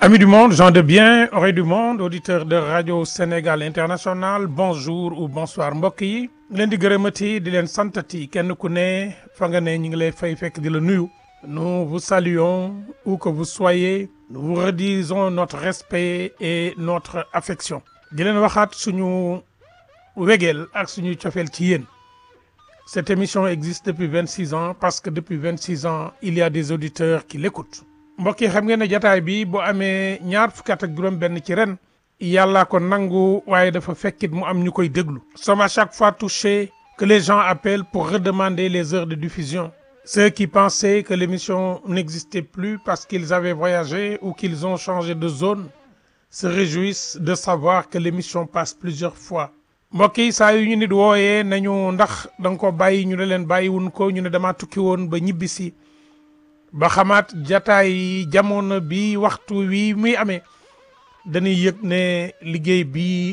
Amis du monde, gens de bien, oreilles du monde, auditeurs de Radio Sénégal International, bonjour ou bonsoir mbokk yi leen di gërëmati di leen santati kenn ku ne fa nga ne ñu ngi lay fay fekk di la nuyu. Nous vous saluons où que vous soyez, nous vous redisons notre respect et notre affection. di leen waxaat suñu wegeel ak suñu cofeel ci yéen. Cette émission existe depuis 26 ans parce que depuis 26 ans il y a des auditeurs qui l'écoutent. mbokk yi xam ngeen ne jataay bi bu amee ñaar fukki at ak juróom-benn ci ren yàllaa ko nangu waaye dafa fekkit mu am ñu koy déglu. sommes à chaque fois touchés que les gens appellent pour redemander les heures de diffusion. ceux qui pensaient que l'émission n'existait plus parce qu'ils avaient voyagé ou qu'ils ont changé de zone se réjouissent de savoir que l'émission passe plusieurs fois. mbokk yi saa yu ñu nit wooyee nañu ndax da nga ko bàyyi ñu ne leen bàyyiwun ko ñu ne damaa tukki woon ba ñibbisi ba xamaat jataay jamono bi waxtu wi muy amee dañuy yëg ne liggéey bi